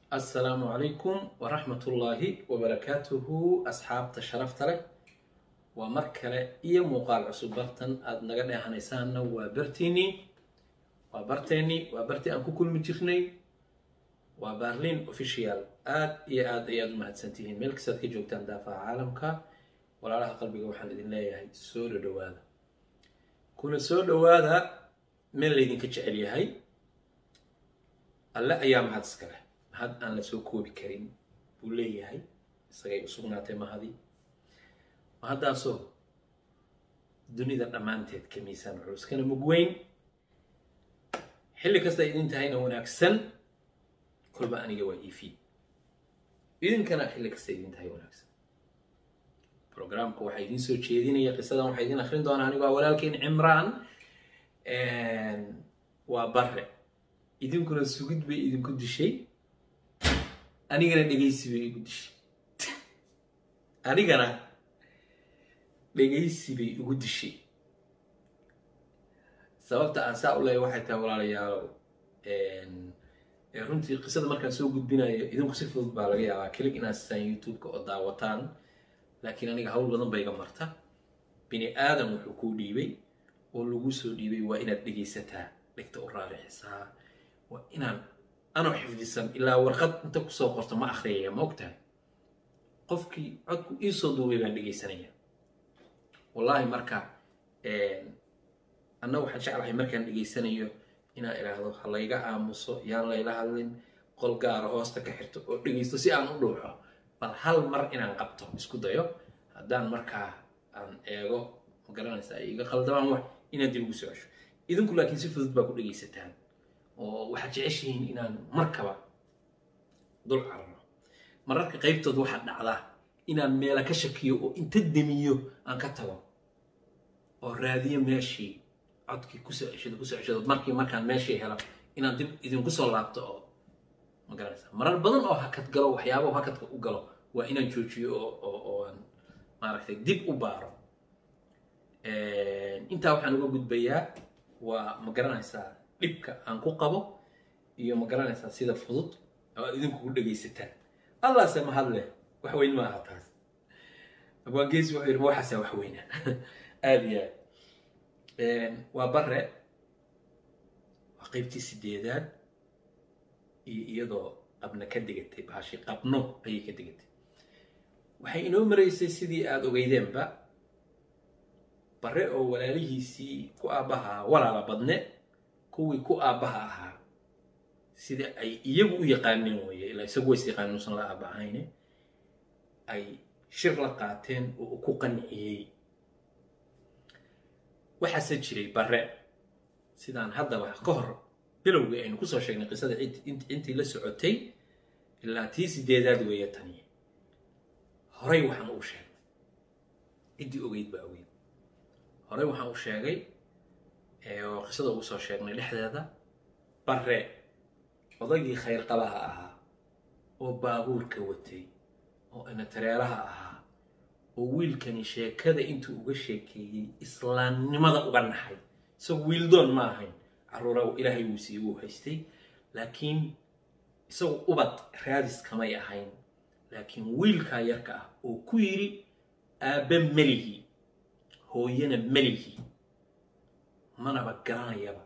asalaamu calaykum waraxmatullaahi wabarakaatuhu asxaabta sharafta leh waa mar kale iyo muuqaal cusub bartan aada naga dheehanaysaanna waa bartiinii waa barteennii waa bartii aan ku kulmi jirnay waa barlin official aad iyo aad ayaad u mahadsantihiin meel kastaad ka joogtaan daafaha caalamka walaalaha qalbiga waxaan idin leeyahay soo dhodhowaada kuna soo dhowaada meel laydinka jecel yahay alle ayaa mahad iska leh mahad aan la soo koobi karin buu leeyahay isagay u sugnaatay mahadii mahaddaasoo dunida dhammaanteed ka miisaan culus kana mugweyn xilli kasta idin tahayna wanaagsan kolba aniga waa ifi idinkana xilli kasta idin tahay wanaagsan programka waxaa idin soo jeedinaya qisadan waxaa idin akrin doonaa anigoo walaalkeyn cimraan waa bare idinkuna sugid bay idinku dishay anigana dhegaysi bay igu dishay anigana dhegaysi bay igu dishay sababta aan saa u leeya waxay tahay walaalayaalow runtii qisada markaan soo gudbinayo idinku si fudud baa laga yaabaa kelig inaad sisaan youtube-ka oo daawataan laakiin aniga hawl badan ba iga marta bini aadam wuxuu kuu dhiibay oo lagu soo dhiibay waa inaad dhegaysataa dhegta u raarixisaa waa inaan anoo xifdisan ilaa warqad inta kusoo qorto ma akhriyaya ma og tahay qofkii codku iisoo duubay baan dhegaysanaya wallaahi marka anna waxaan jeclahay markaan dhegaysanayo inaan idhaahdo ha layga aamuso yaan layla hadlin qol gaara hoosta ka xirto oo dhegaysto si aan u dhuuxo bal hal mar inaan qabto isku dayo haddaan markaa aan eego ma garanaysa ay iga qaldamaan wax inaan dib ugu soo cesho idinku laakiin si fudud baa ku dhegaysataan oo waxaad jeceshihiin inaan markaba dul cararo mararka qaybtood waxaa dhacdaa inaan meela ka shakiyo oo inta demiyo aan ka tago oo raadiyo meeshii codkii kusoo ceshado kusoo ceshado markii markaan meeshii helo inaan dib idinku soo laabto oo ma garanaysa marar badan oo hakad galo waxyaabo hakadka u galo waa inaan joojiyo oo oo aan maaragtay dib u baaro intaa waxaan uga gudbayaa waa ma garanaysaa dhibka aan ku qabo iyo ma garanaysaa sida fudud oo idinku ku dhegaysataan allaase mahad leh wax weyn maaha taas abwaangeesi wuxuu yidhi waxaasaa wax weynaa aada iyo aad waa bare waa qeybtii sideedaad iyo iyadoo qabna ka degatay baashi qabno ayay ka degatay waxay inoo maraysay sidii aada ogeydeenba bare oo walaalihiisii ku aabbahaa walaala badne kuwii ku aabbaha ahaa sida ay iyagu u yaqaaneen weeye ilaa isagu ways yaqaanin usan la aabba ahayne ay shir la qaateen oo ku qanciyey waxaase jiray bare sidaan haddaba ka hor bilowgii aynu kusoo sheegnay qisada intii la socotay ilaa tii sideedaad weeye tani horay waxaan uu sheegay ciddii ogeyd baa ogeyd horay waxaan u sheegay oo qisada ugu soo sheegnay dhexdeeda bare odaygii khayr qabaha ahaa oo baabuurka watay oo inatareeraha ahaa oo wiilkani sheekada intuu uga sheekeeyey islaamnimada uga naxay isagu wiildoon ma ahayn caruura ilaahay wuu siiyey wuu haystay laakiin isagu ubad raadis kamay ahayn laakiin wiilkaa yarka ah oo ku yidhi aabbe melihi hooyana melihi manaba garanayaba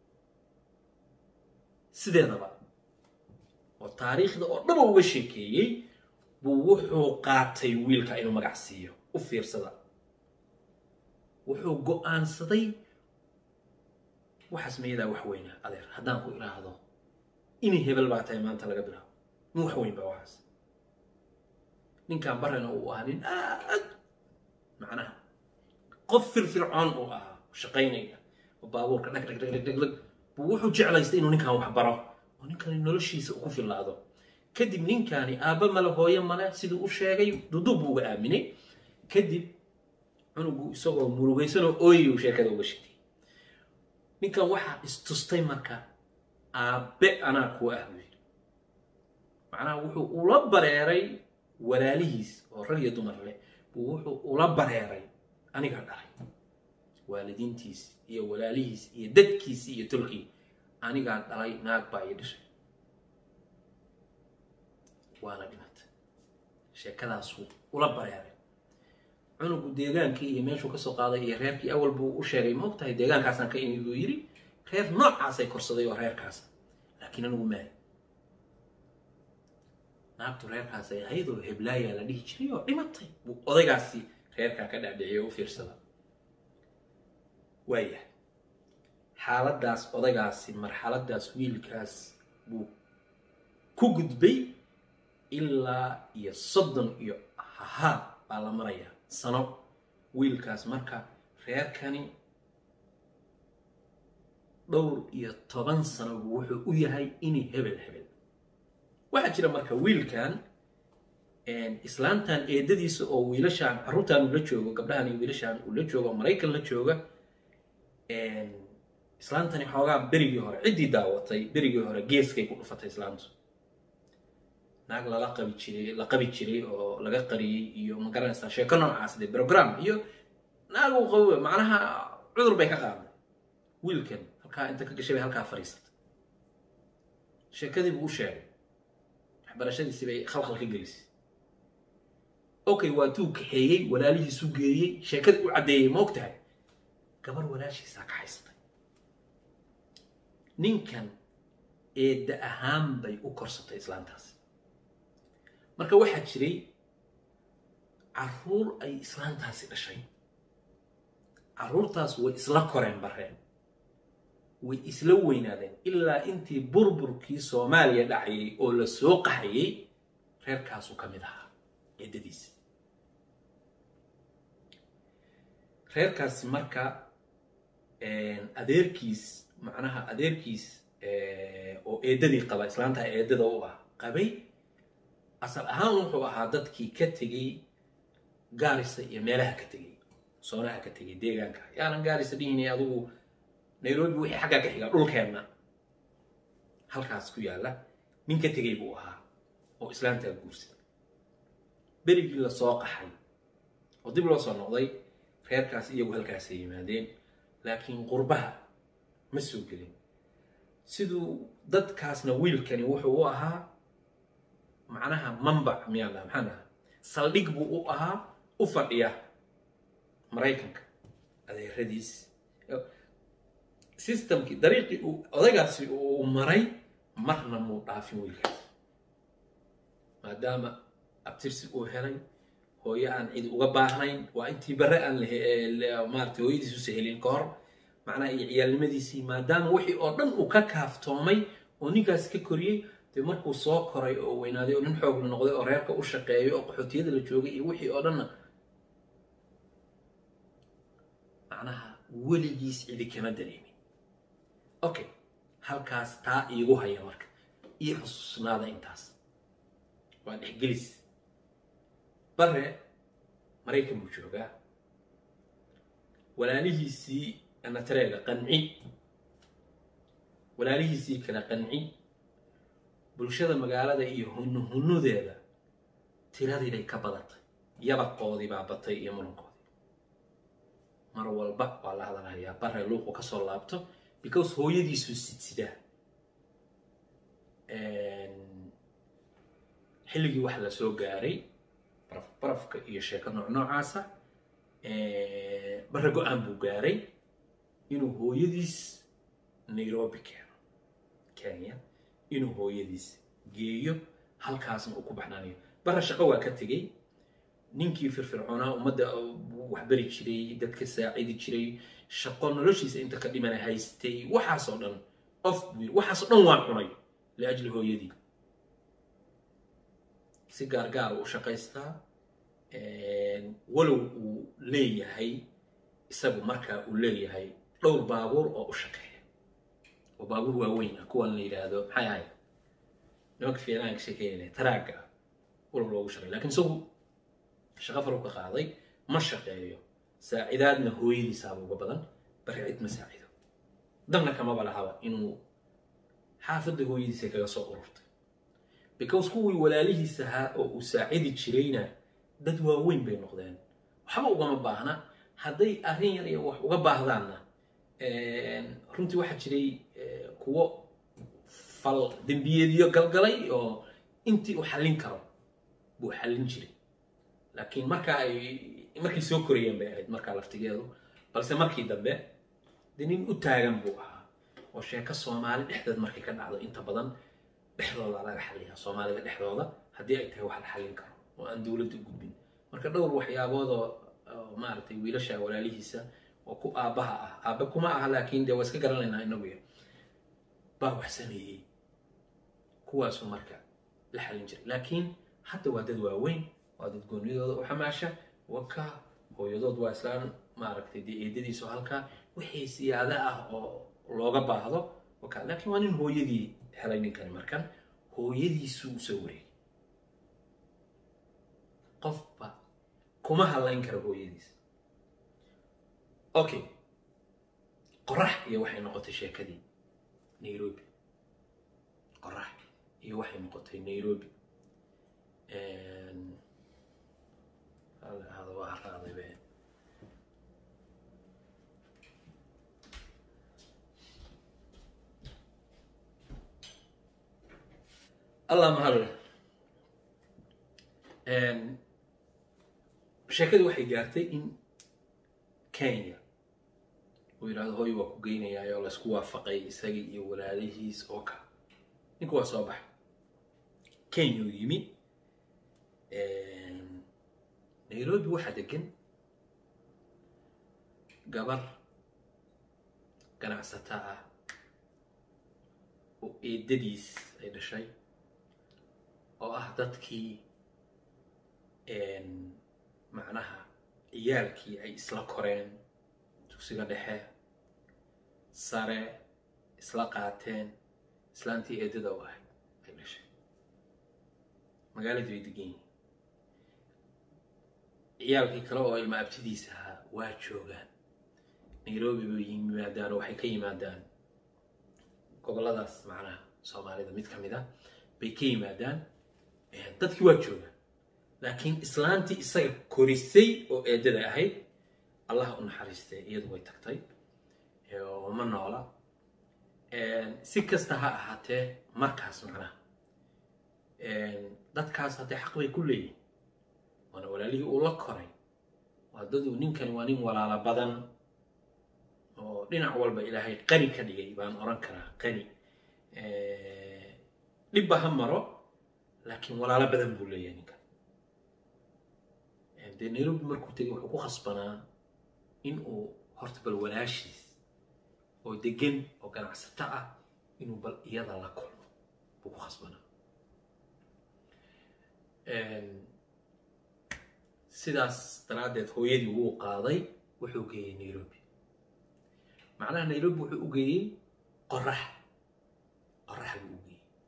sideedaba oo taariikhda oo dhaba uga sheekeeyey buu wuxuu qaatay wiilka inuu magac siiyo u fiirsada wuxuu go-aansaday waxaas mayadaa wax weyna adeer haddaan ku idhaahdo inay hebel baa tahay maanta laga bilaabo min wax weyn baa waxaas ninkan barena uu ahaa nin aad macnaha qof firfircoon uu ahaa shaqaynaya oo baabuurka dhag dhag dhag dhag dhag dhag buu wuxuu jeclaystay inuu ninkan wax baro oo ninkani noloshiisa u ku fillaado kadib ninkaani aabba male hooyo male siduu u sheegay duduub buu uga aaminay kadib cunugu isagoo murugaysanoo ooyi uu sheekada uga sheegay ninkan waxaa istustay marka aabbe anaa kuwa ah buu yidhi macnaha wuxuu ula bareeray walaalihiis oo rag iyo dumar leh buu wuxuu ula bareeray anigaa dhalay waalidiintiis iyo walaalihiis iyo dadkiisi iyo tolkii anigaa dhalay naag baa ii dhashay waana dhimatay sheekadaasuu ula bareeray cunugu deegaankii iyo meeshuu kasoo qaaday iyo reerkii awal buu u sheegay ma og tahay deegaankaasaan ka imi buu yidhi reer noocaasay korsaday oo reerkaasa laakiin anigu maayo naagtu reerkaasay ayadoo heblaayaa la dhihi jiray oo dhimatay buu odaygaasi reerkaa ka dhaadhiciyo u fiirsada waayahay xaaladdaas odaygaasi marxaladdaas wiilkaas buu ku gudbay ilaa iyo soddon iyo hahaa baa la marayaa sano wiilkaas marka reerkani dhowr iyo toban sano buu wuxuu u yahay ini hebel hebel waxaa jira marka wiilkan islaantan eedadiisa oo wiilashaan carruurtan uu la joogo gabdhahan iyo wiilashaan uu la joogo oo maraykan la jooga islaantani xoogaa berigii hore ciddii daawatay berigii hore geeskay ku dhufatay islaantu naag lala qabi jiray la qabi jiray oo laga qariyey iyo ma garanaysaa sheeko noocaas de program iyo naag uu qabo macnaha cudur bay ka qaaday wiilkan halkaa inta ka gashay bay halkaa fadhiisatay sheekadii buu u sheegay waxbarashadiisii bay khalkhal ka gelisay okay waa tuu kaxeeyey walaalihiisu geeyey sheekadii u caddeeyey ma og tahay gabar walaashiisaa ka haysatay ninkan eedda ahaan bay u korsatay islaantaasi marka waxaa jiray carruur ay islaantaasi dhashay carruurtaas way isla koreen bareen way isla weynaadeen ilaa intii burburkii soomaaliya dhacayay oo la soo qaxayay reerkaasuu ka mid ahaa eeddadiisi reerkaasi marka adeerkiis macnaha adeerkiis oo eeddadii qaba islaantaa eeddada u ah qabay asal ahaan wuxuu ahaa dadkii ka tegey gaarisa iyo meelaha ka tegey soonaha ka tegey deegaanka yaanan gaarisa dhihinay adugu nairobi wixii xaggaa ka xiga dhulkeenna halkaas ku yaalla nin ka tegey buu ahaa oo islaantaa guursaday berigii la soo qaxay oo dib loo soo noqday reerkaas iyagu halkaasay yimaadeen laakiin qurbaha ma soo gelin siduu dadkaasna wiilkani wuxuu u ahaa macnaha mambac miyaan dhaha maxaan dhaha saldhig buu u ahaa u fadhiya maraykanka adeeradiis systemkii dariiqii uu odaygaasi uu maray marna muu dhaafin wiilkaas maadaama abtirsi uu helay hooyo aan cid uga baahnayn waa intii bare aan maarata hooyadiis usa helin ka hor macnaha iyo ciyaalnimadiisii maadaama wixii oo dhan uu ka kaaftoomay oo ninkaasi ka koriyey dee markuu soo koray oo weynaaday oo nin xoogla noqday oo reerka u shaqeeyo oo qaxootiyada la joogay iyo wixii oo dhanna macnaha weligiis cidi kama dareemin okay halkaas taa iigu haya marka ii xusuusnaada intaas waa dhexgelis bare maraykan buu joogaa walaalihiisii natareega qanci walaalihiisii kale qanci bulshada magaalada iyo hunnu hunnudeeda tiradii bay ka badatay yabaqoodii baa batay iyo murankoodii mar walba waa la hadalhayaa bare luuqu ka soo laabto because hooyadiisuu sidsidaa xilligii waxa la soo gaaray baraf barafka iyo sheeko nooc noocaasa bare go-aan buu gaaray inuu hooyadiis nairobi keeno kenya inuu hooyadiis geeyo halkaasna uu ku baxnaanayo bare shaqo waa ka tegey ninkii firfircoonaa ummadda waxbari jiray dadka saacidi jiray shaqo noloshiisa inta ka dhimana haystay waxaasoo dhan qof buu waxaasoo dhan waa cunay liajli hooyadii si gaargaar u shaqaystaa walow uu leeyahay isagu markaa uu leeyahay dhowr baabuur oo u shaqeeya oo baabuur waaweyn ah kuwan la yidhaahdo maxay ahayd nimanka fiicnaanka sheekeynaya taraagga walow loogu shaqeeya lakin isagu shaqo faru ka qaaday ma shaqeeyo saacidaadna hooyadiisaaba uga badan bari cid ma saacido danna kamaba lahaba inuu xaafadda hooyadiisa kaga soo ururtay because kuwii walaalihiis ahaa oo uu saacidi jirayna dad waaweyn bay noqdeen waxba ugama baahna hadday arrin yar iyo wax uga baahdaanna runtii waxaa jiray kuwo fal dembiyeedyo galgalay oo intii uu xallin karo buu xallin jiray laakiin markaa ay markay soo korayeen bay ahayd markaa laftigeedu balse markii dambe dee nin u taagan buu ahaa oo sheeko soomaali dhexdeed markay ka dhacdo inta badan dhexdooda laga xalliyaa soomaalida dhexdooda haddii ay tahay wax la xallin karo oo aan dowladda u gudbin marka dhowr waxyaabood oo oo maaragtay wiilasha walaalihiisa oo ku aabbaha ah aabbe kuma aha laakiin dee waa iska garanaynaa inagu ya baa wax sameeyey kuwaasuu marka la xallin jiray laakiin hadda waa dad waaweyn waa dad goonidooda u xamaasha waka hooyadood waa islaan maaragtay dee eedadiisu halkaa wixii siyaada ah oo looga baahdo waka laakiin waa nin hooyadii helay ninkani markan hooyadiisuu usoo wareegay qofba kuma hadlayn karo hooyadiis okay qorax iyo waxay noqotay sheekadii nairobi qorax iyo waxay noqotay nairobi hada waa haraaday be allah mahadle sheekadii waxay gaartay in kenya uu yidhahdo hooy waa ku geynayaa oo laysku waafaqay isagii iyo walaalihiis oo ka ninku waa soo baxay kenya uu yimi nairobi waxaa degan gabar ganacsata ah oo eedadiis ay dhashay oo ah dadkii macnaha ciyaalkii ay isla koreen dugsiga dhexe sare isla qaateen islaantii eedada u ahayd ay dhashay magaaladii bay degan yihiin ciyaalkii kale oo ilma abtidiisa ahaa waa joogaan nairobi bay yimaadaan oo waxay ka yimaadaan gobolladaas macnaha soomaalida mid ka mid a bay ka yimaadaan dadkii waa joogaan laakiin islaantii isaga korisay oo eedada ahayd allah u naxariistee iyadu way tagtay oo ma noola si kasta ha ahaatee markaas macnaha dadkaas haddee xaq bay ku leeyihin waana walaalihii uu la koray waa dadu ninkani waa nin walaalo badan oo dhinac walba ilaahay qani ka dhigay baan oran karaa qani dhibba ha maro laakiin walaalo badan buu leeyahay ninkan dee nairobi markuu tegay wuxuu ku khasbanaa in uu horta bal walaashiis oo degan oo ganacsato ah inuu bal iyada la kulmo buu ku khasbanaa sidaas daraaddeed hooyadii wuu qaaday wuxuu geeyey nairobi macnaha nairobi wuxuu u geeyey qorax qorax buu u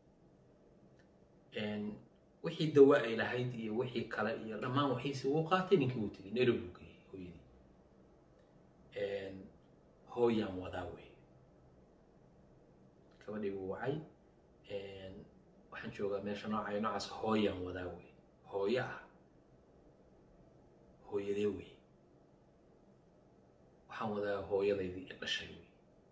geeyey wixii dawa ay lahayd iyo wixii kale iyo dhammaan waxiisi wuu qaatay ninkii wuu tegey nairobi buu geeyey hooyadii hooyaan wadaa wey gabadhii buu wacay waxaan joogaa meesha noocay noocaas hooyaan wadaa wey hooyo ah hooyadee wey waxaan wadaa hooyadaydii dhashay wey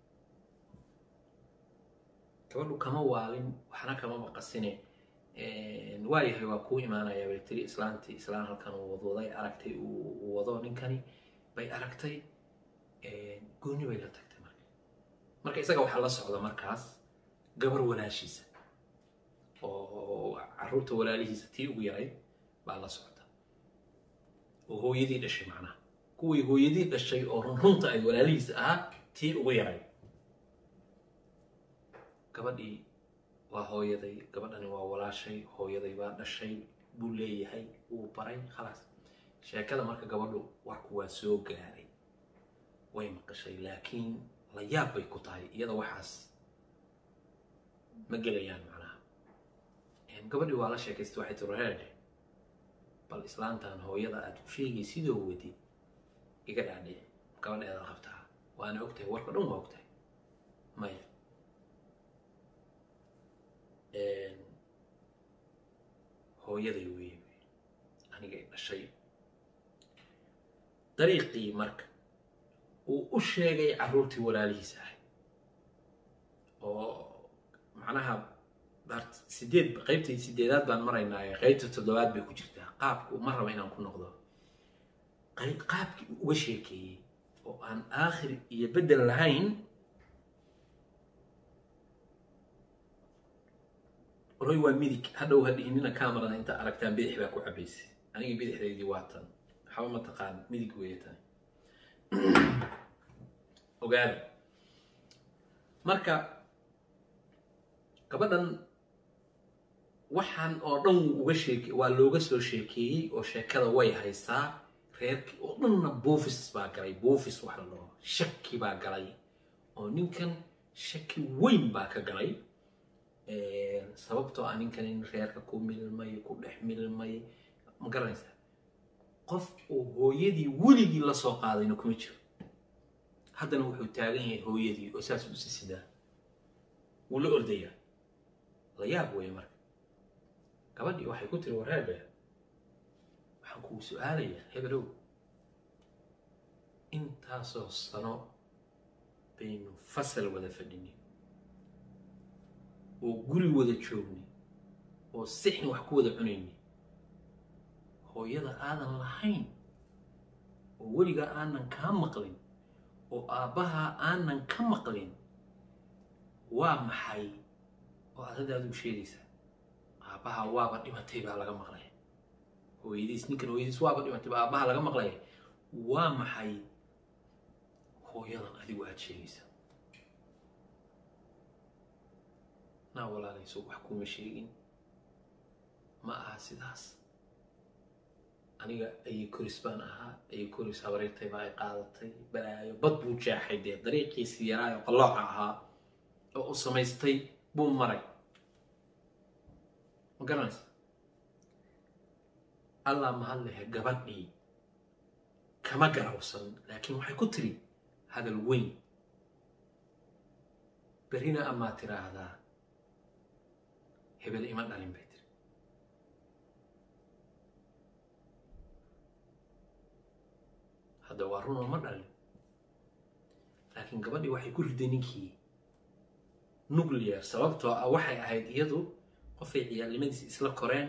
gabadhu kama waalin waxna kama maqasine waayahay waa kuu imaanayaa bay tiri islaantii islaan halkan uu wadwaday aragtay uu wado ninkani bay aragtay gooni bay la tagtay marka marka isaga waxaa la socda markaas gabar walaashiisa oo caruurta walaalihiisa tii ugu yarayd baa la socda oo hooyadii dhashay macnaha kuwii hooyadii dhashay oo runrunta ay walaalihiisa ahaa tii ugu yarayd gabadhii waa hooyaday gabadhani waa walaashay hooyaday baa dhashay buu leeyahay wuu baray khalaas sheekada marka gabadhu warku waa soo gaaray way maqashay laakiin la yaab bay ku tahay iyada waxaas ma gelayaan macnaha gabadhii waa la sheekaystay waxay tiri reerde bal islaantan hooyada aad ku sheegay sidoo wadi iga dhaadhici gabadheeda qabtaa waana ogtahay warka dhan waa ogtahay maya hooyaday weeye aniga i dhashay dariiqii marka uu u sheegay carruurtii walaalihiisa ahay oo macnaha bart sideed qaybtii sideedaad baan maraynaa ee qaybta toddobaad bay ku jirtaa qaabku ma raba inaan ku noqdo qayb qaabkii uu uga sheekeeyey oo aan aakhir iyo beddel lahayn roy waa midig hadhow hadhihinina camerada inta aragtaan bidix baa ku cabaysay aniga bidixdaydii waa tan waxba ma taqaan midig weeye tan ogaada marka gabadhan waxaan oo dhan wuu uga sheeke waa looga soo sheekeeyey oo sheekada way haysaa reerkii oo dhanna buufis baa galay buufis waxa la dhaho shaki baa galay oo ninkan shaki weyn baa ka galay sababtoo ah ninkan in reerka ku milmay ku dhex milmay ma garanaysaa qof uu hooyadii weligii la soo qaadayna kuma jiro haddana wuxuu taagan yahay hooyadii oo saas u sisidaa wuu la ordayaa la yaab weeye marka gabadhii waxay ku tiri wareebe waxaan kugu su-aalayaa hebelow intaasoo sano baynu fasal wada fadhinay oo guri wada joognay oo sixni wax ku wada cunaynay hooyada aadan lahayn oo weligaa aanan kaa maqlin oo aabbahaa aanan ka maqlin waa maxay oo adada adigu sheegaysaa aabbahaa waaba dhimatay baa laga maqlay hooyadiis ninkan hooyadiis waaba dhimatay baa aabbaha laga maqlay waa maxay hooyadan adigu aada sheegaysaa naa walaalayso wax kuma sheegin ma aha sidaas aniga ayay koris baan ahaa ayay koris habareertay baa ay qaadatay balaayo bad buu jeexay dee dariiqiisii yaraayo qallooca ahaa oo u samaystay buu maray ma garanaysa allah mahad lehe gabadhii kama garawsan laakiin waxay ku tiri hadal weyn berrina amaa tiraahdaa hebel ima dhalin bay tiri hadda waa runoo ma dhalin laakiin gabadhii waxay ku riday ninkii nuclear sababtoo ah waxay ahayd iyadu qofay ciyaalnimadiisi isla koreen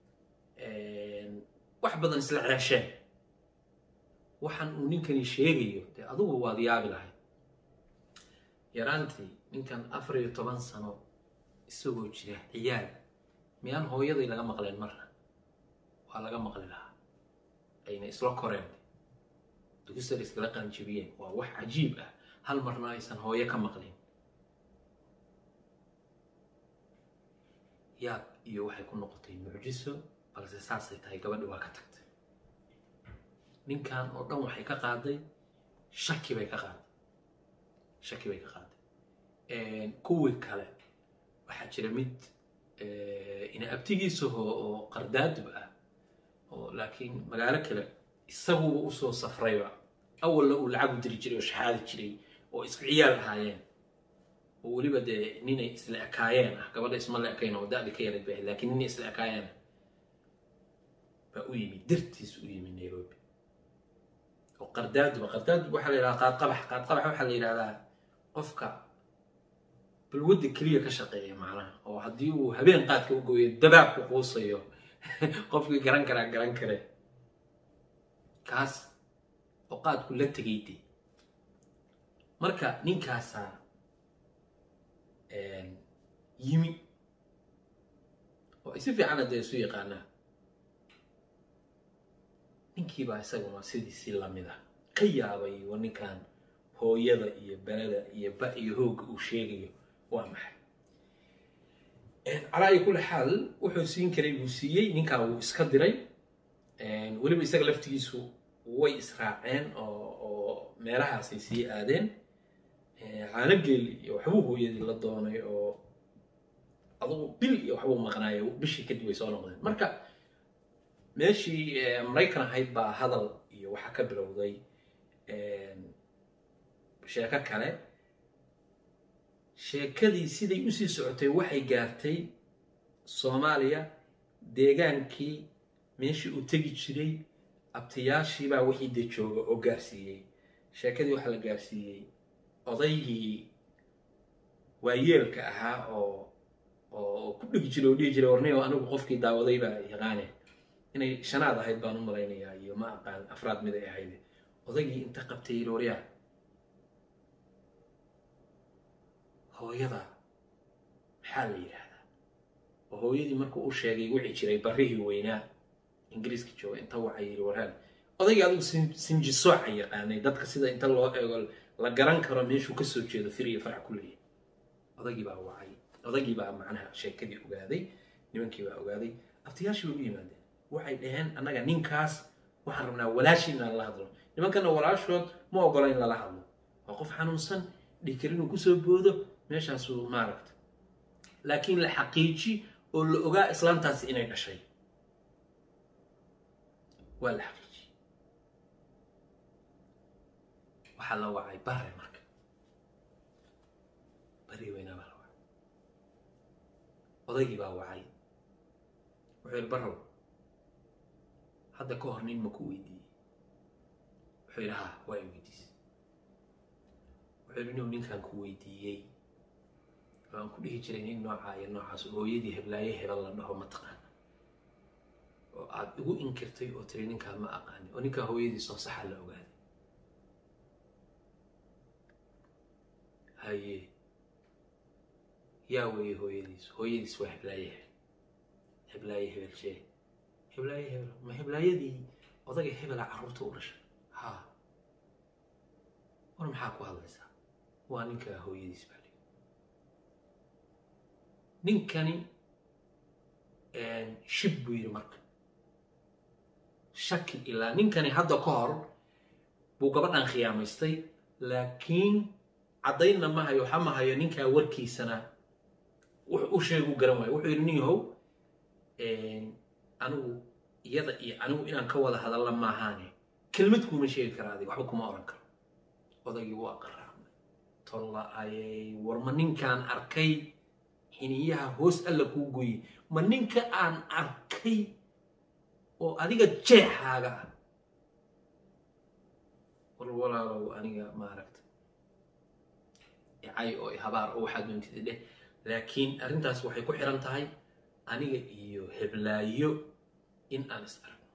wax badan isla ceesheen waxaan uu ninkani sheegayo dee adugu waad yaabi lahayd yaraantii ninkan afar iyo toban sano isagoo jira ciyaal miyaan hooyaday laga maqleen marna waa laga maqli lahaa ayna isla koreen dugisar iskala qaanjibiyeen waa wax cajiib ah hal marna aysan hooyo ka maqlin yaab iyo waxay ku noqotay mucjiso balse saasay tahay gabadhi waa ka tagtay ninkan oo dhan waxay ka qaaday shaki bay ka qaaday shaki bay ka qaaday kuwii kale waxaa jira mid ina abtigiisaho oo qardaadub ah oo laakiin magaalo kale isaguba usoo safrayba awalna uu lacag u diri jiray oo shaxaadi jiray oo isku ciyaal ahaayeen oo weliba dee ninay isla ekaayeen ah gabadha isma la ekayn oo da-di ka yarayd bay laakiin ninay isla ekaayeen ah baa u yimid dartiis u yimid nairobi oo qardaaduba qardaadub waxaa la yidhahdaa qaadqabax qaadqabax waxaa la yidhahdaa qofka balwadda keliya ka shaqeeya macnaha oo haddii uu habeen qaadka u gooyo dabaab ku quusayo qofkii garan karaa garan kare kaas oo qaadku la tegay de marka ninkaasaa yimi oo ay si fiicana dee isu yaqaanaa ninkiibaa isaguna sidiisii lamid ah ka yaabay wa ninkan hooyada iyo belada iyo ba iyo hoogga uu sheegayo waa maxay calaa iyo kulli xaal wuxuu siin karay buu siiyey ninkaa wuu iska diray weliba isaga laftigiisu way israaceen oo oo meelahaasay sii aadeen caanogeel iyo waxbuu hooyadii la doonay oo adugu bil iyo waxbuu maqnaayo bishii kadib way soo noqdeen marka meeshii maraykan ahayd baa hadal iyo waxaa ka bilowday sheeko kale sheekadii siday usii socotay waxay gaartay soomaaliya deegaankii meeshii uu tegi jiray abtiyaashiibaa wixii de jooga oo gaarsiiyey sheekadii waxaa la gaarsiiyey odaygii waayeelka ahaa oo oo ku dhigi jiray oo dhihi jiray warniyo anigu qofkii daawaday baa yaqaane inay shanaad ahayd baan u malaynayaa iyo ma aqaan afraad mid ay ahayd odaygii inta qabtay yidhi waryaa hooyada maxaa la yidhaahdaa oo hooyadii markuu u sheegay wici jiray barrihii weynaa ingiriiska jooga inta waxa yidhi warhaan odaygii adigu sinjisooca yaqaanay dadka sida inta loo eego la garan karo meeshuu kasoo jeedo fir iyo farac ku leeyahay odaygii baa wacay odaygii baa macnaha sheekadii ogaaday nimankii baa ogaaday abtiyaashii bay u yimaadeen waxay dhaheen annaga ninkaas waxaan rabnaa walaashii inaan la hadlo nimankana walaashood ma ogola in lala hadlo waa qof xanuunsan dhikar inuu kusoo boodo meeshaasuu maaragta laakiin la xaqiiji oo la ogaa islaantaasi inay dhashay waa la xaqiiji waxaa la wacay bare marka bari weynaa baa la wacay odaygii baa wacay wuxuu yidhi barrow hadda ka hor nin ma ku weydiiyey wuxuu yidhi ha waa i weydiisay wuxuu yidhi inuu ninkaan ku weydiiyey oo aan ku dhihi jiray nin noocaa iyo noocaas hooyadii heblaaye hebel la dhaho ma taqaana oo aad igu inkirtay oo tiri ninkaa ma aqaani oo ninkaa hooyadiis oo saxa la ogaaday haye yaa weeye hooyadiis hooyadiis waa heblaaye hebel heblaaye hebel shee heblaaye hebel ma heblaayadii odaga hebela carruurta u dhashay ha war maxaa ku hadlaysaa waa ninkaa hooyadiis baa lii ninkani shib buu yidhi marka shaki ilaa ninkani hadda ka hor buu gabadhan khiyaamaystay laakiin caddaynna ma hayo waxa ma hayo ninkaa warkiisana wux u sheegu garan waayo wuxuu yidhi nin yahow anigu iyada iyo anigu inaan ka wada hadalla maahaane kelmad kuuma sheegi kara adiga waxba kuma oran karo odaygii waa qaraamay tolla ayay war ma ninkaan arkay xiniyaha hoos alla kuu goyey ma ninka aan arkay oo adiga jeexaaga ah war walaalow aniga maaragta icay oo habaar oo waxaad doontida dheh laakiin arrintaas waxay ku xiran tahay aniga iyo heblaayo in aan is aragno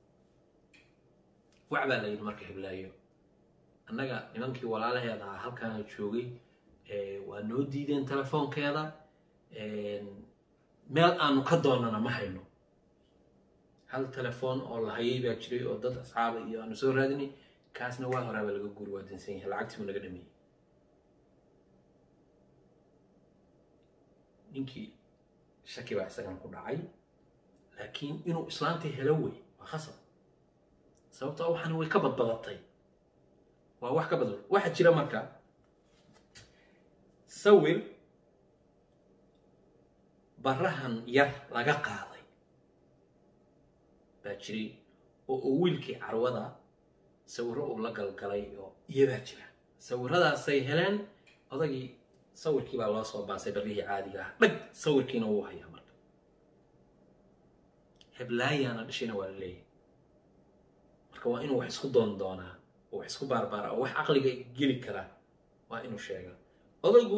wac baa la yidhi marka heblaayo annaga nimankii walaalaheeda ah halkaana joogay waa noo diideen telefoonkeeda meel aanu ka doonana ma hayno hal telefoon oo la hayay baa jiray oo dad asxaaba iyo aanu soo raadinay kaasna waa horaaba laga guuri waa dansan yahay lacagtii buu naga dhameeyey ninkii shaki baa isagan ku dhacay laakiin inuu islaantii helo wey waa khasab sababtoo waxaana way ka badbadatay waa wax ka badbad waxaa jira marka sawir barahan yar laga qaaday baa jiray oo uu wiilkii carwada sawirro uu la galgalay oo iyabaa jira sawirradaasay heleen odagii sawirkii baa loo soo baasay barrihii caadiga ah dhag sawirkiina wuu hayaa marka heblaayaana dhashayna waa la leeyahay marka waa inuu wax isku doon doonaa oo wax isku baarbaara oo wax caqliga geli karaa waa inuu sheegaa odaygu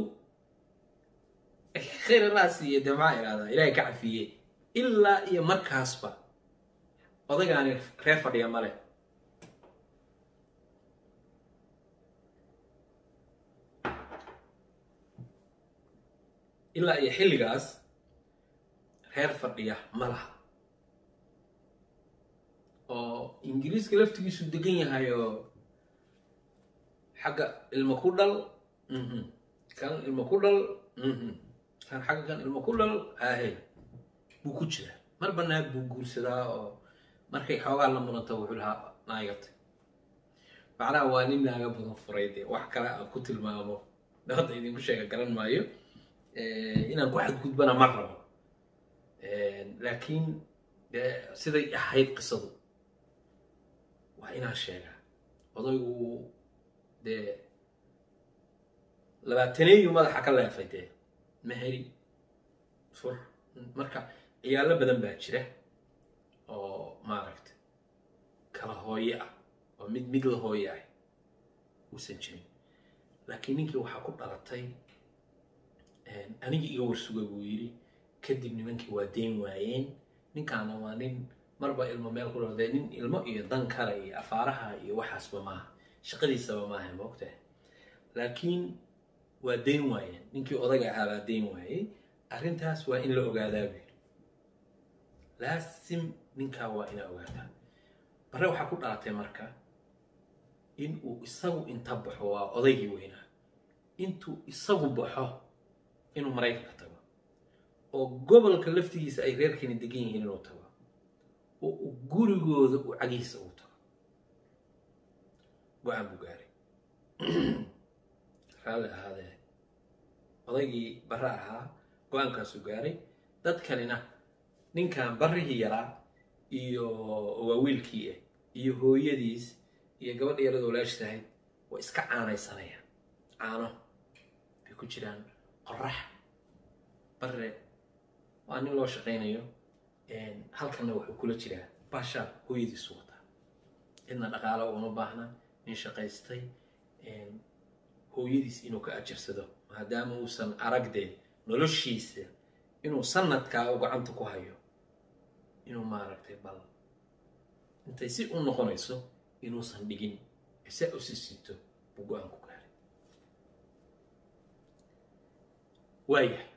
khayr allaa siiye dee maxaa ihahdaa ilaahay ka cafiye ilaa iyo markaasba odaygaani reer fadhiya male ilaa iyo xilligaas reer fadhiya ma laha oo ingiriiska laftigiisu degan yahay oo xagga ilmo ku dhal kan ilmo ku dhal kan xagga kan ilmo ku dhal ahe buu ku jiraa marba naag buu guursadaa oo markay xoogaa la muranto wuxuu lahaa naagatay macnaha waa nin naaga badan furay dee wax kale aan ku tilmaamo hadda idinku sheega garan maayo inaan ku xadgudbana ma rabo laakiin dee siday ahayd qisadu waa inaan sheegaa odaygu dee labaataneeyu madaxa ka leefay dee maheri fur marka ciyaalo badan baa jira oo maaragta kala hooye ah oo mid mid la hooye ah uusan jirin laakiin ninkii waxaa ku dhalatay anigii iga warsuga buu yidhi kadib nimankii waa dayn waayeen ninkaana waa nin marba ilmo meel ku dhawdee nin ilmo iyo dan kale iyo afaaraha iyo waxaasba maaha shaqadiisaba maaha moogtahay laakiin waa dayn waayeen ninkii odaga ahaa baa dayn waayey arrintaas waa in la ogaadaa buu yidhi laasim ninkaa waa inaa ogaataa bare waxaa ku dhalatay marka in uu isagu inta baxo waa odaygii weynaa intuu isagu baxo inuu maraykanka tago oo gobolka laftigiisa ay reerkeeni degan yihiin inuu tago oo uu gurigooda uu cagihiisa uu tago go-aan buu gaaray raalli ahaadee odaygii bare ahaa go-aankaasuu gaaray dad kalena ninkan barrihii yaraa iyo waa wiilkii ah iyo hooyadiis iyo gabadha yarada walaashiis ahayd waa iska caanaysanayaan caano bay ku jiraan qorax barre waa nin loo shaqaynayo halkanna wuxuu kula jiraa baashaar hooyadiisu wataa cidna dhaqaalo uma baahna nin shaqaystay hooyadiis inuu ka ajirsado maadaama uusan aragdee noloshiisa inuu sanadkaa u gacanta ku hayo inuu maaragtay bal intay si u noqonayso inuusan dhigin isaa u sisito buu go-aan ku gaaray waayahay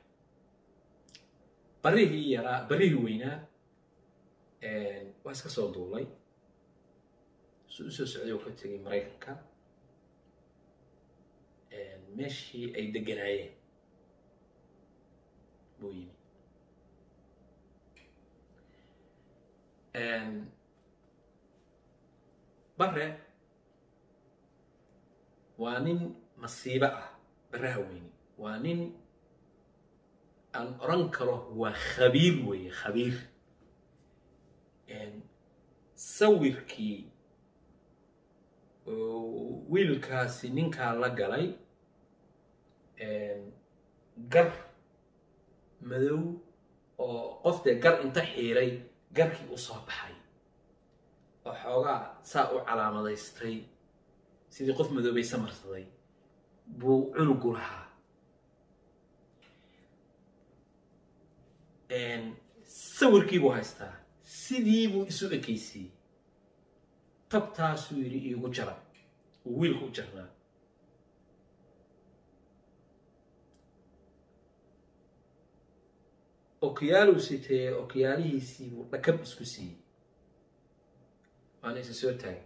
barihii yaraa barihii weynaa waa iska soo duulay su u soo socday oo ka tegay maraykanka meeshii ay deganaayeen buu yimi bare waa nin masiibo ah baraha weyni waa nin aan oran karo waa khabiir weeye khabiir sawirkii wiilkaasi ninkaa la galay gar madow oo qof dee gar inta xiiray garkii u soo baxay oo xoogaa saa u calaamadaystay sidii qof madoobay samarsaday buu cunugu lahaa sawirkii buu haystaa sidii buu isu ekaysiiyey tabtaasuu yidhi iigu jara uu wiilku u jarnaa okiyaaluu sitee okiyaalihiisii buu dhakab isku siiyey waana isa soo taagay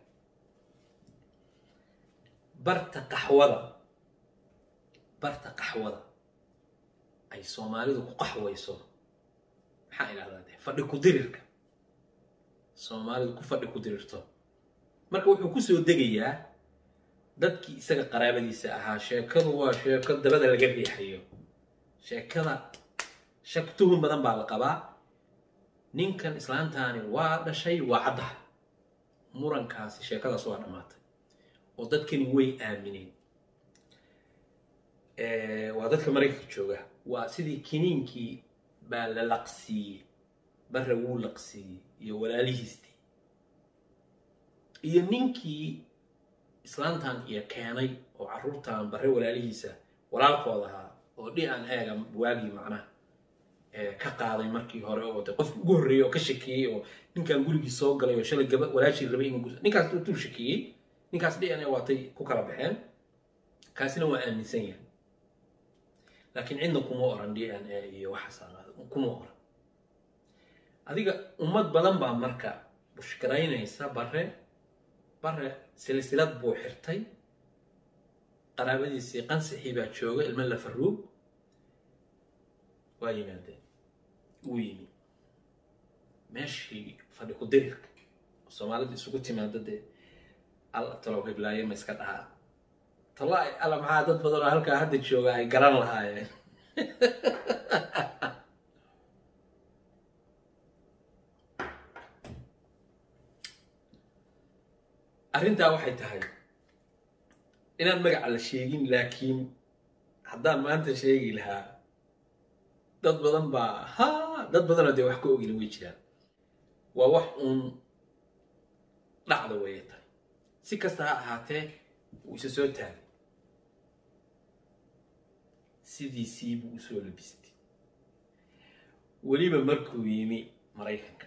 barta qaxwada barta qaxwada ay soomaalidu ku qaxwayso maxaa idhahdaa de fadhi ku dirirka soomaalidu ku fadhi ku dirirto marka wuxuu ku soo degayaa dadkii isaga qaraabadiisa ahaa sheekadu waa sheeko dabada laga riixayo sheekada shak tuhun badan baa la qabaa ninkan islaantaani waa dhashay waa caddaha murankaasi sheekadaas waa dhammaatay oo dadkani way aamineen waa dadka maraykanka jooga waa sidii kiniinkii baa la laqsiiyey barre wuu laqsiiyey iyo walaalihiistii iyo ninkii islaantan iyo keenay oo carruurtan barre walaalihiisa walaalkooda ahaa oo dhi aan eega waagii macnaha ka qaaday markii hore oo de qofki ugu horreeyey oo ka shakeeyey oo ninkan gurigii soo galay oo shalay gaba walaashii rabay inuu gus ninkaas tuu shakeeyey ninkaas dhi ane waatay ku kala baxeen kaasina waa aaminsan yahay laakiin cidna kuma oran d n a iyo waxaas kuma oran adiga ummad badan baa marka bushgaraynaysa bare bare silsilad buu xirtay qaraabadiisii qansixii baa jooga ilmo la faruug waa yimaadeen wuu yimi meeshii fadhi ku dirirka soomaalida isugu timaada dee alla talow hiblaaye ma iska dhahaa tallaahi alla maxaa dad badan oo halkaa hadda jooga ay garan lahaayeen arrintaa waxay tahay inaan magaca la sheegin laakiin haddaan maanta sheegi lahaa dad badan baa ha dad badanoo dee wax ka ogina way jiraan waa wax uun dhacda waya tahay si kasta ha ahaatee wuu isa soo taagay sidiisii buu usoo labistay weliba markuu yimi maraykanka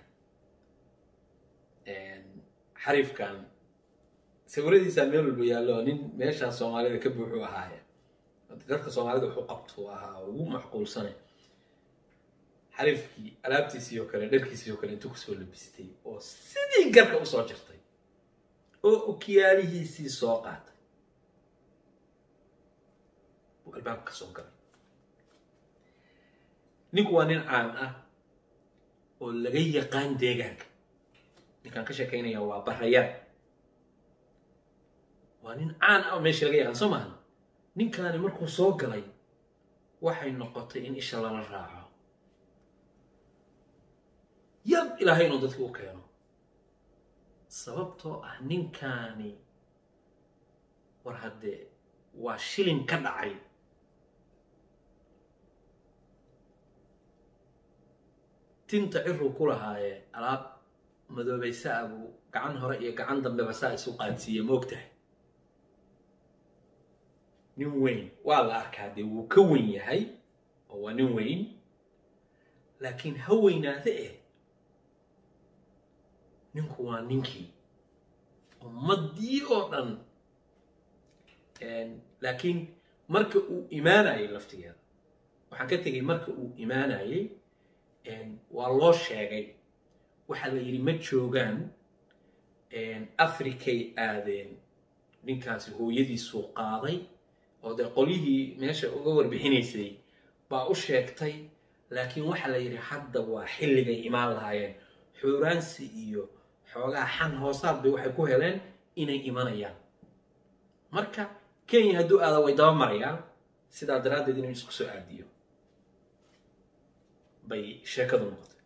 xariifkan sawiradiisaa meel walba yaallo nin meeshaa soomaalida ka buuxu ahaaye dadka soomaalida wuxuu qabtuu ahaa ugu macquulsane xariifkii alaabtiisii oo kale dharkiisii oo kale intuu kusoo labistay oo sidii garka usoo jirtay oo okiyaalihiisii soo qaatay buu albaabka ka soo galay ninku waa nin caan ah oo laga yaqaan deegaanka ninkaan ka sheekaynaya waa barayar waa nin caan ah oo meesha laga yaqaan soo maaha ninkaani markuu soo galay waxay noqotay in isha lala raaco yab ilaahay inuu dadki u keeno sababtoo ah ninkaani war haddee waa shilin ka dhacay tinta ciruu ku lahaaye alaab madoobaysaa buu gacan hore iyo gacan dambeba saa isu qaadsiiye moogtahay nin weyn waa la arkaa dee wuu ka weyn yahay oo waa nin weyn laakiin ha weynaade eh ninku waa ninkii ummaddii oo dhan laakiin marka uu imaanayay laftigeeda waxaan ka tegay marka uu imaanayay waa loo sheegay waxaa la yidhi ma joogaan africay aadeen ninkaasi hooyadiisuu qaaday oo dee qolyihii meesha uga warbixinaysay baa u sheegtay laakiin waxaa la yidhi hadda waa xilligay imaan lahaayeen xuuraansi iyo xoogaa xan hoosaad bay waxay ku heleen inay imanayaan marka kenya hadduu aada way daba marayaan sidaa daraaddeed inuu isku soo aadiyo bay sheekadu noqotay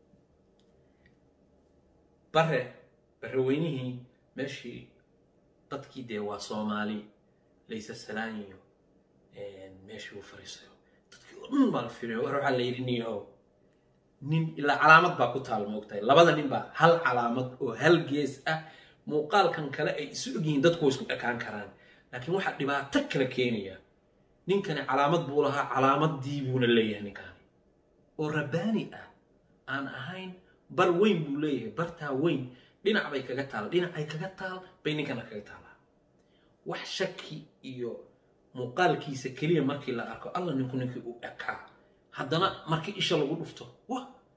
bare bareweynihii meeshii dadkii dee waa soomaali laysa salaaniyo meeshii uu fariisayo dadkii oo dhan baa la firiyo war waxaa la yidhi niyo nin ilaa calaamad baa ku taal moogtahay labada nin baa hal calaamad oo hal gees ah muuqaalkan kale ay isu ogyihiin dadku way isku ekaan karaan laakiin waxaa dhibaato kala keenaya ninkani calaamad buu lahaa calaamadii buuna leeyahay ninkaani oo rabbaani ah aan ahayn bar weyn buu leeyahay bartaa weyn dhinac bay kaga taal dhinacay kaga taal bay ninkana kaga taalaa wax shaki iyo muuqaalkiisa keliya markii la arko alla ninku ninkii uu ekaa haddana markii isha lagu dhufto wa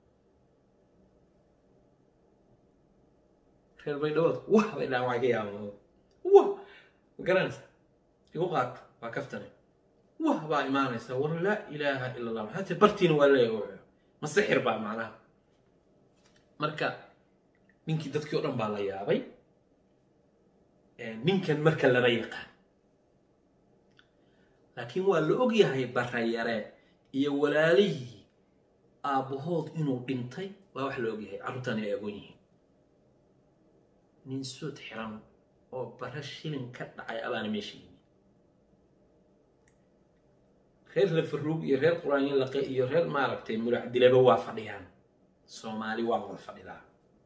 reer baydhabood wah bay dhahan waa ka yaaba wah ma garanaysa igu qaata waa kaftane wah baa imaanaysa war laa ilaaha ila allah maxaa tii bartiina waa leeyahay ma sixir baa macnaha marka ninkii dadkii o dhan baa la yaabay ninkan marka lama yaqaan laakiin waa la og yahay barayare iyo walaalihii aabbahood inuu dhintay waa wax la og yahay carruurtaan ay agoon yihiin nin suud xiran oo bare shilin ka dhacay abaana meesha yimi reer lafaruug iyo reer quraanyo laqe iyo reer maaragtay muracdilaba waa fadhiyaan soomaali waa wada fadhidaa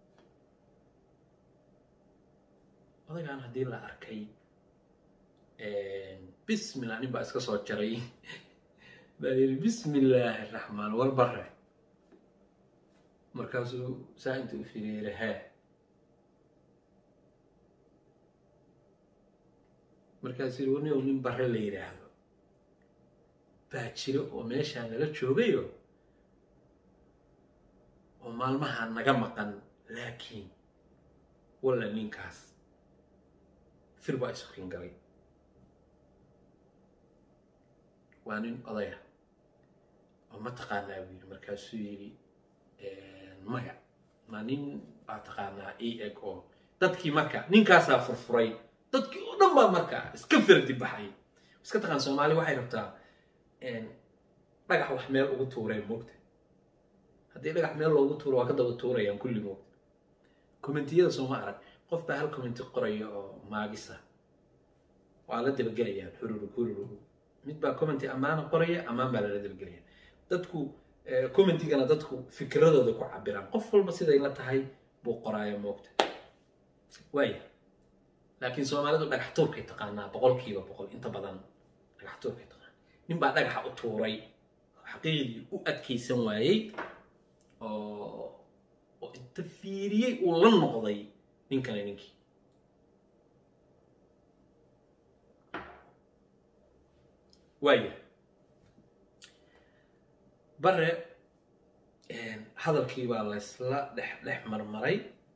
odagaan haddii la arkay bismillah nin baa iska soo jaray baa yidhi bismi illaahi raxmaan war bare markaasuu saa inta u firiyeera haa markaasuu yidhi warniow nin bare la yidhaahdo baa jiro oo meeshaa nala joogayo oo maalmaha naga maqan laakiin walla ninkaas fir baa isukin galay waa nin odaya oo ma taqaanaa buu yidhi markaasuu yidhi maya ma nin baa taqaanaa i eg oo dadkii marka ninkaasaa furfuray dadkii oo dhan baa marka iska firdi baxay iska taqaan soomaali waxay rabtaa dhagax wax meel ugu tuureen moogta haddii dhagax meel loogu tuuro waa ka daba tuurayaan kulli moogta commentiyada sooma arag qof baa hal commenti qoraya oo maagisa waa la dabagelayaan hururug hururug mid baa commenti ammaana qoraya ammaan baa lala dabagelaya dadku commentigana dadku fikradooda ku cabiraan qof walba siday la tahay buu qoraaya moogta waaya laakiin soomaalidu dhagax tuurkay taqaanaa boqolkiiba boqol inta badan dhagax tuurkay taqaanaa nin baa dhagaxa u tuuray xaqiiqdii u adkaysan waayey oo oo inta fiiriyey uu la noqday ninkani ninkii waaya bare hadalkii baa laysla dhex dhex marmaray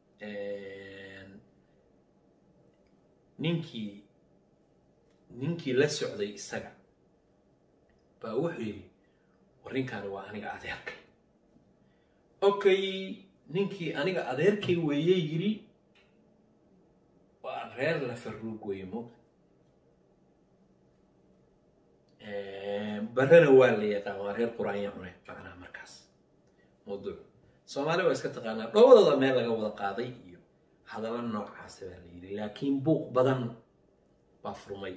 ninkii ninkii la socday isaga baa wuxuu yidhi warrinkaani waa aniga adeerkay okay ninkii aniga adeerkay weeye yidhi waa reer la farruug weeye moogta barrena waa la yaqaan waa reer quraanya cune macnaha markaas mawduuc soomaali waa iska taqaanaa dhowdooda meel laga wada qaaday iyo hadallo noocaasa baa la yidhi laakiin buuq badan baa furmay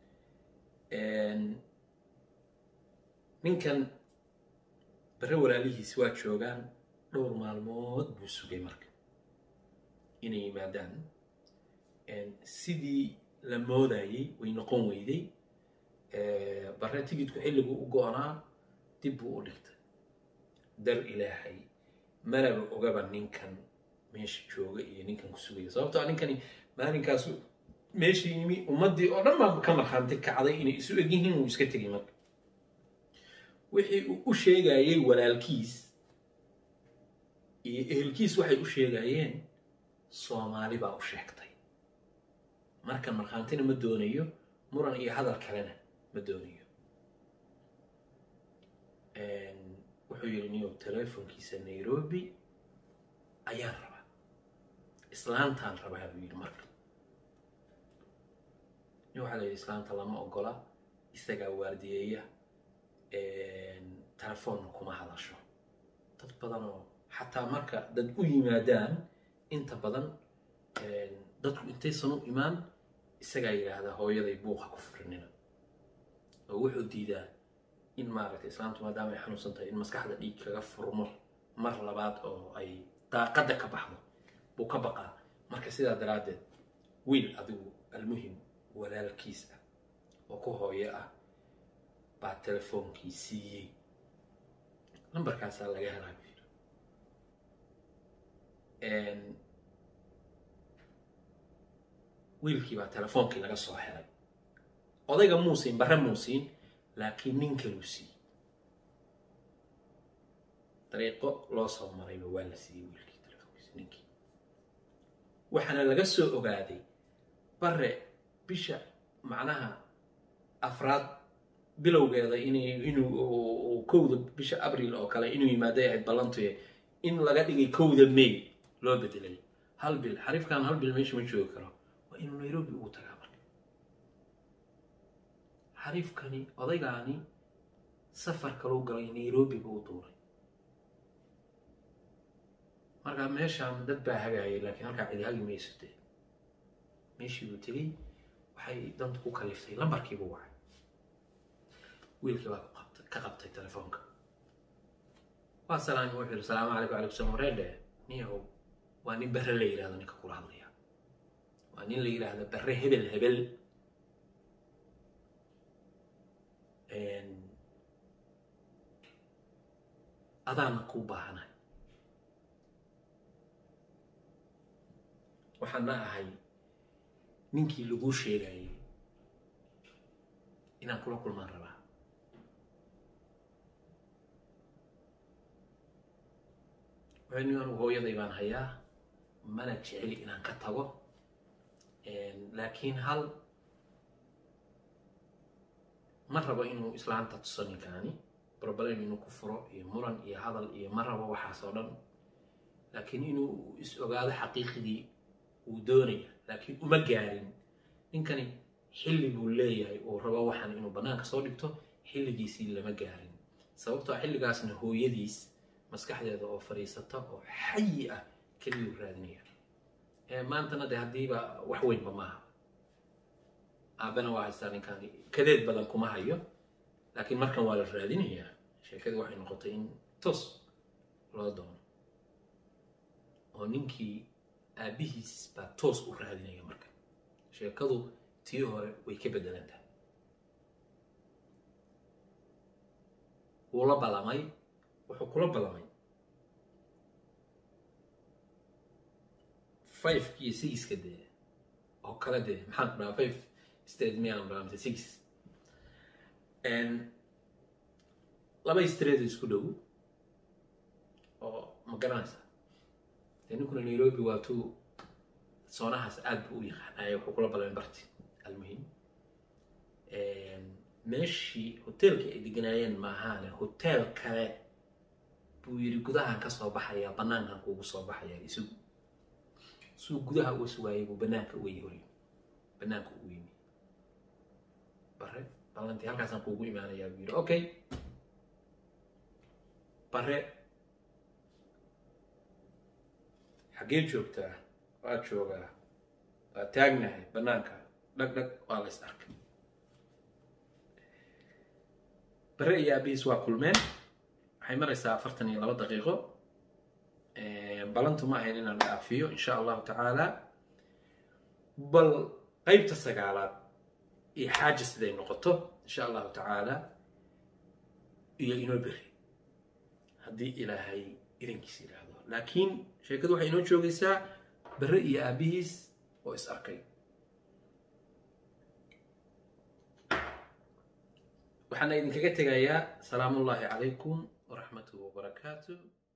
ninkan barre walaalihiis waa joogaan dhowr maalmood buu sugay marka inay yimaadaan sidii la moodayey way noqon weyday barre tigidku xilligu u go-naa dib buu u dhigtay dar ilaahay manaba ogaba ninkan meesha jooga iyo ninkan ku sugaya sababtoo ninkani maalinkaasu meesha yimi ummaddii oo dhan baa ka markhaanti kacday inay isu eg yihiin uu iska tegay marka wixii uu u sheegayey walaalkiis iyo ehelkiis waxay u sheegayeen soomaali baa u sheegtay markan markhaantina ma doonayo muran iyo hadal kalena ma doonayo wuxuu yidhi niyow telefonkiisa nairobi ayaan rabaa islaantaan rabaa buu yidhi marka nin waxaa la yidhi islaanta lama ogola isagaa waardiyeeya telefoonna kuma hadasho dad badan oo xataa marka dad u yimaadaan inta badan dadku intaysan u imaan isagaa yidhaahdaa hooyaday buuqa ku furinina oo wuxuu diidaa in maaragtay islaamtu maadaama ay xanuunsan tahay in maskaxda dhiig kaga furmo mar labaad oo ay daaqadda ka baxdo buu ka baqaa marka sidaa daraaddeed wiil adigu almuhim walaalkiis ah oo ku hooyo ah baa telefoonkii siiyey nambarkaasaa laga helaa buu yidhi wiilkii baa telefoonkii laga soo helay odayga muusiin barre muusiin laakiin nin kaluu siiyey dariiqo loo soo marayba waa la siiyey wiilkii telefoonkiisa ninkii waxaana laga soo ogaaday bare bisha macnaha afraad bilowgeeda inuu kowda bisha abril oo kale inuu yimaaday ahayd ballantuye in laga dhigay kowda may loo bedelay hal bil xariifkan hal bil meesha ma joogi karo waa inuu nairobi ugu tagaa marka xariifkani odaygaani safar kalou galay nairobi buu u duuray marka meeshaan dad baa hagaayay laakiin halkaa cidi hagi maysatee meeshii buu tegey waxay dantu ku kaliftay lambarkiibuu wacay wiilkii baa ka qabtay telefoonka waa salaami wuxuu yihi salaamu calaykum alaykum salam wareedhe niyahow waa nin barre la yidhahdo ninka kula hadlaya waa nin la yidhaahdo barre hebel hebel adaana kuu baahanay waxaana ahay ninkii laguu sheegayay inaan kula kulmaan rabaa waxay ni anugu hooyaday baan hayaa mana jeceli inaan ka tago laakiin hal ma rabo inuu islaanta tuso ninkaani broblem inuu ku furo iyo muran iyo hadal iyo ma rabo waxaas oo dhan laakiin inuu is ogaado xaqiiqdii uu doonaya laakiin uma gaarin ninkani xilli buu leeyahay uu rabo waxaan inuu bannaanka soo dhigto xilligiisii lama gaarin sababtoo xilligaasna hooyadiis maskaxdeeda oo fadhiisata oo xayi ah keliyuu raadinaya maantana de haddiiba wax weynba maaha aabana waa haystaa ninkaani kadeed badan kuma hayo laakiin markan waa la raadinayaa sheekadii waxay noqotay in toos loo doono oo ninkii aabihiis baa toos u raadinaya marka sheekadu tii hore way ka beddelan tahay wuu la ballamay wuxuu kula ballamay fiveka iyo sixka dee oo kale dee maxaan ku dhahaa five straight miyaan dhahaa mise six laba straight isku dhow oo ma garanaysaa dee ninkuna nairobi waa tuu soonahaas aad buu u yaqaanaya wuxuu kula ballan barti almuhim meeshii hoteelka ay deganaayeen maahaane hotel kale buu yidhi gudahan ka soo baxaya banaankan kuugu soo baxaya isugu suu gudaha uga sugaayay buu banaanka uga yori banaanka ugu yimi bare ballantii halkaasaan kuugu imaanayaa buu yidhi okay bare xaggee joogtaa waa joogaa waa taagnahay banaanka dhag dhag waa la is arkay bare iyo aabihiis waa kulmeen waxay maraysaa afartan iyo laba daqiiqo balantu ma ahayn inaan dhaafiyo insha allahu tacaala bal qeybta sagaalaad iyo xaaja siday noqoto insha allahu tacaala iyo inoo beri haddii ilaahay idankiisa yidhaahdo laakiin sheekadu waxay inoo joogaysaa bare iyo aabihiis oo is arkay waxaana idinkaga tegayaa salaamu ullaahi calaykum waraxmatuhu wabarakaatu